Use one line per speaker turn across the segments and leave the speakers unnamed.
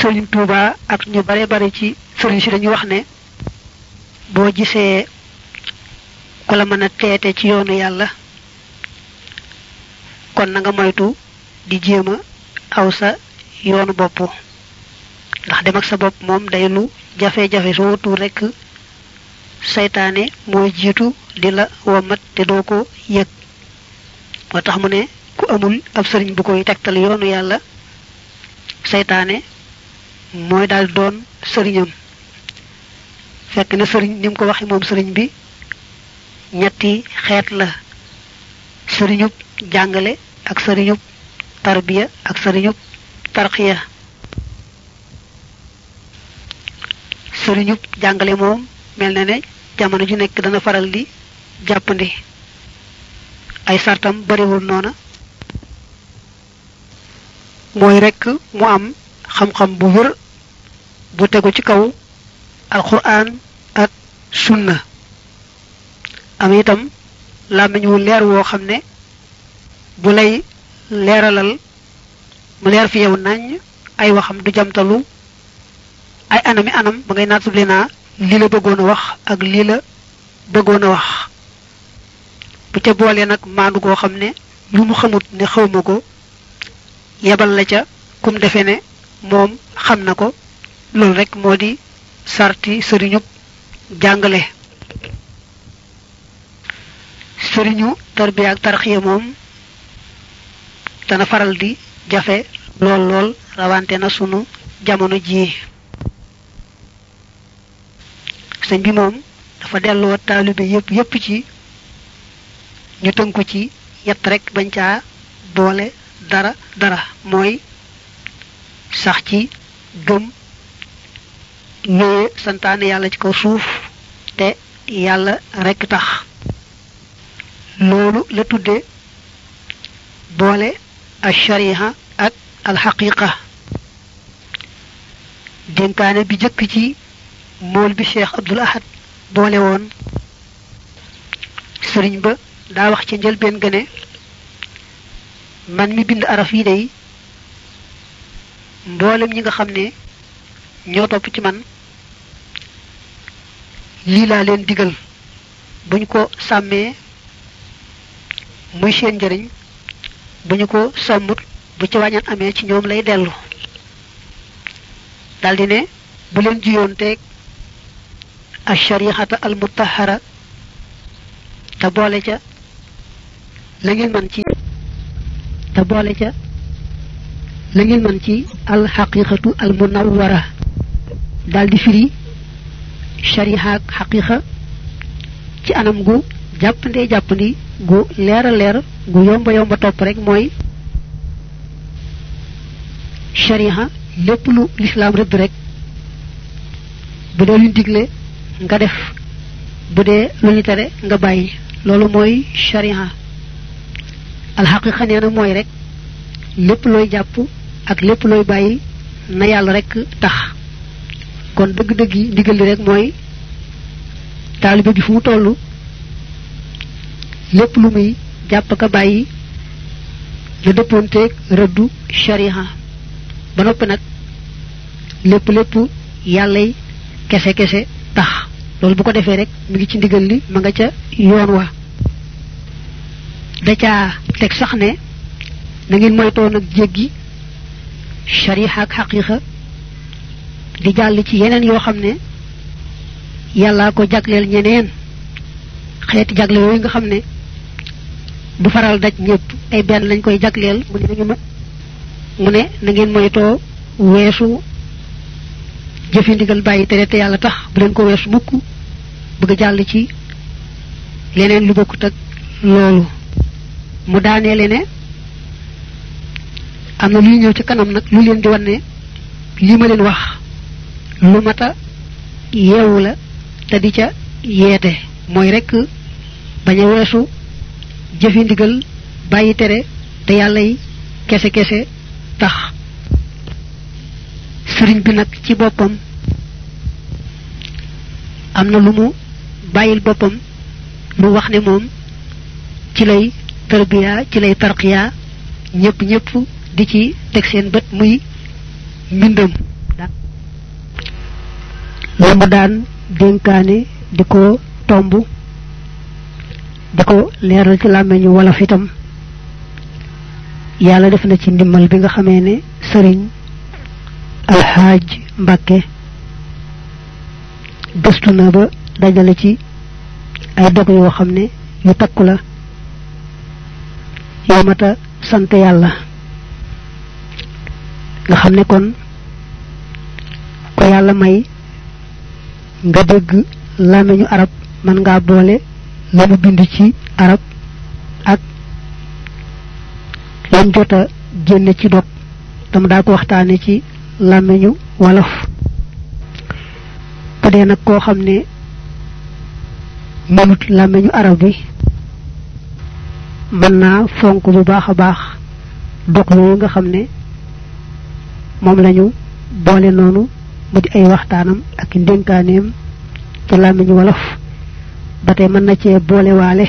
sëriñ Touba ak ñu bare bare ci sëriñ si dañuy wax ne boo gisee ku la mën a teete ci yoonu yàlla kon na nga moytu di jéem a aw sa yoonu bopp ndax dem ak sa bopp moom day lu jafe-jafe soo wutul rekk saytaane mooy jiitu di la womat te doo ko yëg moo tax mu ne ku amul ab sëriñ bu koy tegtal yoonu yàlla saytaane mooy daal doon sëriñam fekk na sëriñ ni mu ko waxe moom sëriñ bi ñetti xeet la sëriñub jàngale ak sëriñub tarbiya ak sëriñub tarqiya sëriñub jàngale moom mel na ne jamono ju nekk dana faral di jàppandi ay sartam bariwul noona mooy rekk mu am xam-xam bu wër bu tegu ci kaw alquran ak sunna am itam làmmiñ wu leer woo xam ne bu lay leeralal mu leer fi yow nañ ay waxam du jamtalu ay anami anam ba ngay naat suble naa lii la bëggoon a wax ak lii la bëggoon a wax bu ca boolee nag maandu goo xam ne lu mu xamut ne xawma ko yebal la ca kum defe ne moom xam na ko loolu rek moo di sarti sëriñub jàngale sëriñu tarbiya ak tarxiya moom dana faral di jafe lool lool rawante na sunu jamono jii sëñ bi moom dafa delloo taalibe yépp yépp ci ñu tënku ci yett rek bañ caa boole dara dara mooy sax ci gëm ñëwee santaane yàlla ci kaw suuf te yàlla rekk tax loolu la tudde boole al shariha ak al xaqiqa dénkaane bi jëkk ci mool bi cheikh abdul ahad boole woon sëriñ ba daa wax ci njëlbeen gëne man mi bind araf yi day mboolem ñi nga xam ne ñoo topp ci man lii laa leen digal bu ñu ko sàmmee muy seen njëriñ bu ñu ko sàmmut bu ci wàññan amee ci ñoom lay dellu daldi ne bu leen jiyoon teeg asharihata al mutahara te boole ca la ngeen man ci te boole ca la ngeen man ci al xaqiqatu al munawwara daldi firi shariha ak xaqiqa ci anam gu jàppandee jàppandi gu leer a leer gu yomba yomba topp rek mooy shariha lépp lu lislaam rëdd rek bu dee luñ digle nga def bu dee lu ñu tere nga bàyyi loolu mooy shariha alxaqiqa nee na mooy rek lépp looy jàpp ak lépp looy bàyyi na yàlla rek tax kon dëgg-dëgg yi ndigal li rek mooy taalibe bi fu mu toll lépp lu muy jàpp ka bàyyi la dëppoonteeg rëddu shariha ba noppi nag lépp lépp yàllay kese kese tax loolu bu ko defee rek mu ngi ci ndigal li ma nga ca yoon wa da caa teg sax ne na ngeen moytoo nag jéggi shariha ak xaqiqa di jàll ci yeneen yoo xam ne yàllaa ko jagleel ñeneen xeeti jagle yooyu nga xam ne du faral daj ñëpp ay benn lañ koy jagleel mu ne mu ne na ngeen moytoo weesu jëfi ndigal bàyyi tere te yàlla tax bu leen ko weesu mukk bëgg jàll ci leneen lu bokkut ak loolu mu daaneele ne am na luy ñëw ci kanam nag lu leen di wan ne li ma leen wax lu mata yeewu la te di ca yeete mooy rekk bañ a weesu jëfi ndigal bàyyi tere te yàlla yi kese kese tax sëriñ bi nag ci boppam am na lu mu bàyyil boppam lu wax ne moom ci lay tarbiya ci lay tarqiya ñëpp ñëpp di ci teg seen bët muy mbindam la mu daan dénkaane di ko tomb di ko leeral ci làmmeñu wolof itam yàlla def na ci ndimmal bi nga xamee ne sëriñ alxaaj mbàkke gëstu na ba dajale ci ay dog yoo xam ne yu takku la yoo mata sant yàlla nga xam ne kon ko yàlla may nga dégg làmmiñu arab man ngaa boole la mu bind ci arab ak lam jota génne ci dog tam daa ko waxtaane ci làmmiñu wolof bu dee nag koo xam ne mënut làmmiñu arab bi mën naa fonk bu baax a baax dog yooyu nga xam ne moom lañu boole noonu mu di ay waxtaanam ak ndénkaaneem ci làmmiñu wolof ba tey mën na cee boole waale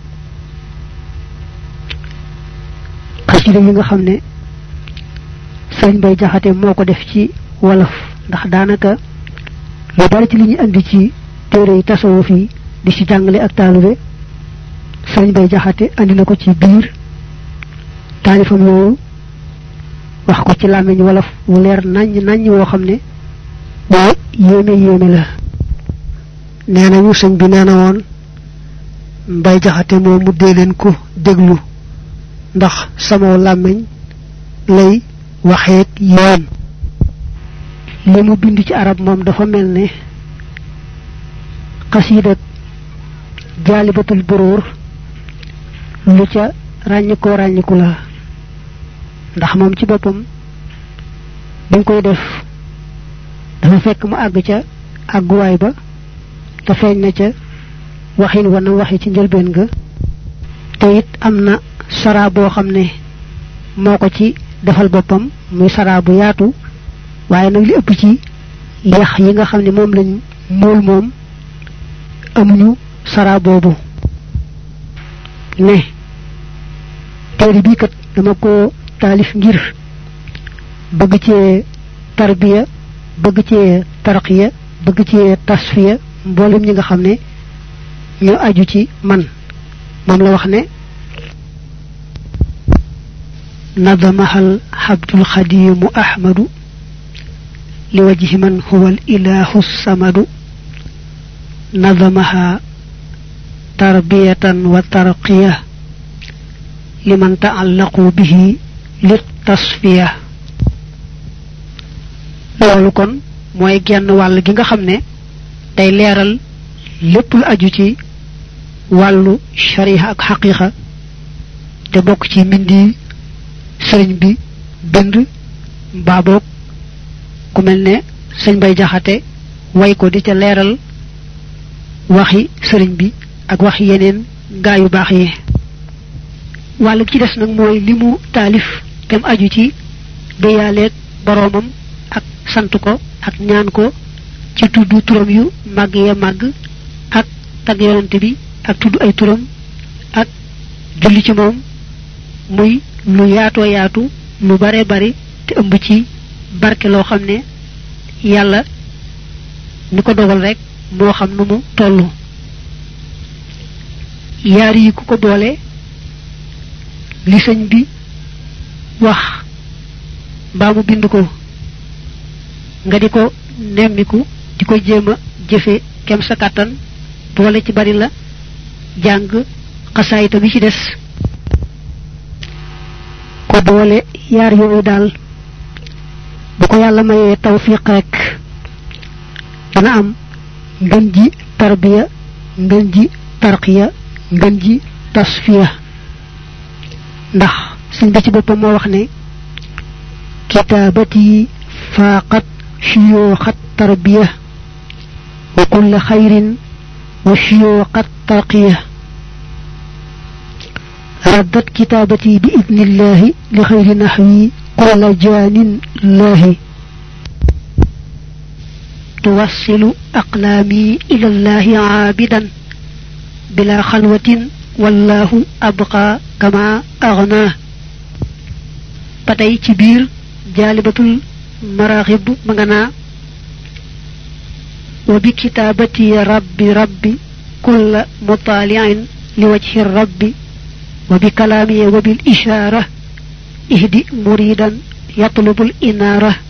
xasida yi nga xam ne sëriñ bay jaxate moo ko def ci wolof ndax daanaka lu bari ci li ñu andi ci téere yi tasawuf yi di ci jàngale ak taalube sëriñ bay jaxate andi na ko ci biir taalifam yooyu wax ko ci làmmiñ wolof wu leer naññ naññ woo xam ne waa yéeme yéeme la nee nañu sëñ bi nee na woon mbay jaxate moom mu dee leen ko déglu ndax sama làmmiñ lay waxeek yoon li mu bind ci arab moom dafa mel ne xasiidak jaalibatul buruur lu ca ràññikoo ràññiku la ndax moom ci boppam bi nga koy def dafa fekk mu àgg ca àgguwaay ba te feeñ na ca waxin wa na waxi ci njëlbeen ga te it am na sara boo xam ne moo ko ci defal boppam muy sara bu yaatu waaye nag li ëpp ci yax yi nga xam ne moom lañ mool moom amuñu sara boobu ne téere bii kat dama ko taalif ngir bëgg cee tarbiya bëgg cee tarqiya bëgg cee tasfiya mboolem ñi nga xam ne ñoo aju ci man moom la wax ne نظمها الحبد الخديم أحمد لوجه من هو الإله الصمد نظمها تربية وترقية لمن تعلقوا به للتصفية loolu kon mooy genn wàll gi nga xam ne day leeral lépp lu aju ci wàllu shariha ak xaqiqa te bokk ci mbindi sëriñ bi bind mbaa boog ku mel ne sëñ bay jaxate way ko di ca leeral waxi sëriñ bi ak wax yeneen gaa yu baax yi wàllu ci des nag mooy li mu taalif tem aju ci déyaaleeg boroomam ak sant ko ak ñaan ko ci tudd turam yu màgg ya màgg ak tag yonante bi ak tudd ay turam ak julli ci moom muy lu yaatoo yaatu lu bare bari te ëmb ci barke loo xam ne yàlla ni ko dogal rek moo xam nu mu tollu yaar yi ku ko boole li sëñ bi wax mbaa mu bind ko nga di ko nemmiku di ko jéem a jëfe kem sa kàttan boole ci bari la jàng xasaayita bi ci des ko boole yaar yooyu daal bu ko yàlla mayee tawfiq rek dana am ngën ji tarbiya ngën ji tarqiya ngën ji tasfiya ndax sëñ bi ci boppam moo wax ne kitaabati faaqat shuyuuxat tarbiya wa kulla xayrin wa shuyuuxat tarqiya ردت كتابتي بإذن الله لخير نحوي كل جان الله توصل أقلامي إلى الله عابدا بلا خلوة والله أبقى كما أغناه patay ci biir jaalibatul maraxib ma nga naa وبكتابتي ربي ربي كل مطالع لوجه الرب وبكلامي وبالإشارة اهدي مريدا يطلب الإنارة